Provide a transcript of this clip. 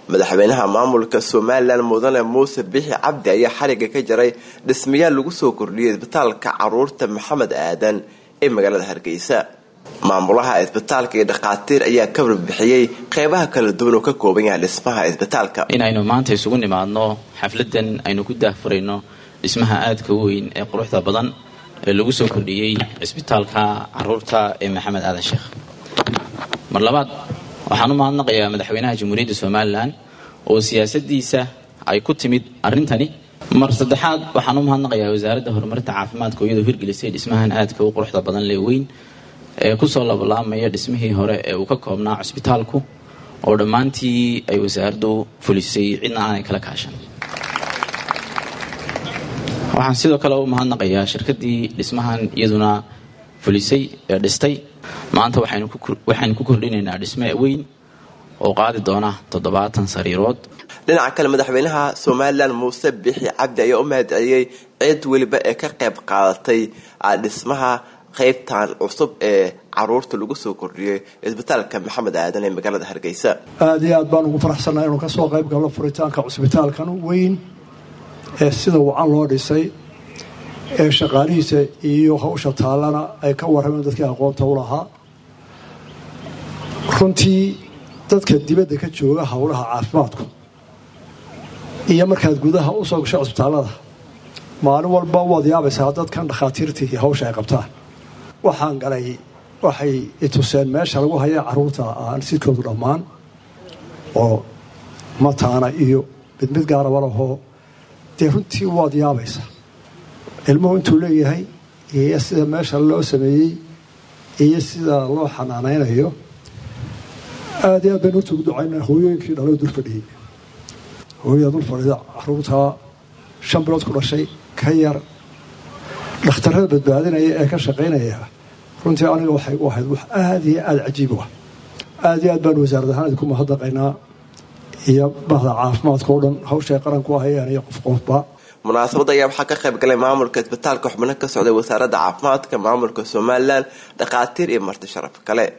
madaxweynaha maamulka somalilan mudane muuse bixi cabdi ayaa xariga ka jaray dhismayaal lagu soo kordhiyay isbitaalka caruurta maxamed aadan ee magaalada hargeysa maamulaha isbitaalka iyo dhakhaatiir ayaa ka warbixiyey qeybaha kala duwan oo ka kooban yahay dhismaha isbitaalka inaynu maanta isugu nimaadno xafladan aynu ku daahfurayno dhismaha aadka weyn ee quruxda badan ee lagu soo kordhiyey cisbitaalka caruurta ee maxamed aadan sheekh mar labaad waxaan u mahadnaqayaa madaxweynaha jamhuuriyadda somalilan oo siyaasadiisa ay ku timid arrintani mar saddexaad waxaan u mahadnaqayaa wasaaradda horumarinta caafimaadka oo iyadoo hirgelisay dhismahan aadka u quruxda badan lee weyn ee kusoo labalaamaya dhismihii hore ee uu ka koobnaa cusbitaalku oo dhammaantii ay wasaaraddu fulisay cidna aanay kala kaashan waxaan sidoo kale u mahadnaqayaa shirkadii dhismahan iyaduna fulisay ee dhistay maanta waxaynu ku kordhinaynaa dhisme weyn oo qaadi doona toddobaatan sariirood dhinaca kale madaxweynaha somalilan muuse bixi cabdi ayaa u mahadceliyey cid weliba ee ka qayb qaadatay dhismaha qaybtan cusub ee caruurta lagu soo kordhiyey isbitaalka maxamed aadan ee magaalada hargeysa aada iyo aad baan ugu faraxsannahay inuu kasoo qayb galno furitaanka cusbitaalkan weyn ee sida wacan loo dhisay ee shaqaalihiisa iyo hawsha taallana ay ka warrameen dadkii aqoonta u lahaa runtii dadka dibadda ka jooga howlaha caafimaadku iyo markaad gudaha u soo gasho cusbitaallada maalin walba waad yaabaysaa dadkan dhakhaatiirtii iyo hawsha ay qabtaan waxaan galay waxay ituseen meesha lagu haya caruurta aan sidkoodu dhammaan oo mataana iyo mid mid gaaraba lahoo dee runtii waad yaabaysaa ilmuhu intuu leeyahay iyo sida meesha loo sameeyey iyo sida loo xanaanaynayo aada iyo aad baynu horta ugu ducaynaa hooyooyinkii dhaloo dul fadhiyey hooyada dul fadhida caruurtaa shan bilood ku dhashay ka yar dhakhtarrada badbaadinaya ee ka shaqaynaya runtii aniga waxay u ahayd wax aada iyo aada cajiib u ah aada iyo aad baanu wasaarad ahaan idinku mahadnaqaynaa iyo bahda caafimaadka oo dhan hawshay qaranku ahayaan iyo qof qofba munaasabadda ayaa waxaa ka qayb galay maamulka isbitaalka xubno ka socday wasaaradda caafimaadka maamulka somalilan dhakhaatiir iyo marti sharaf kale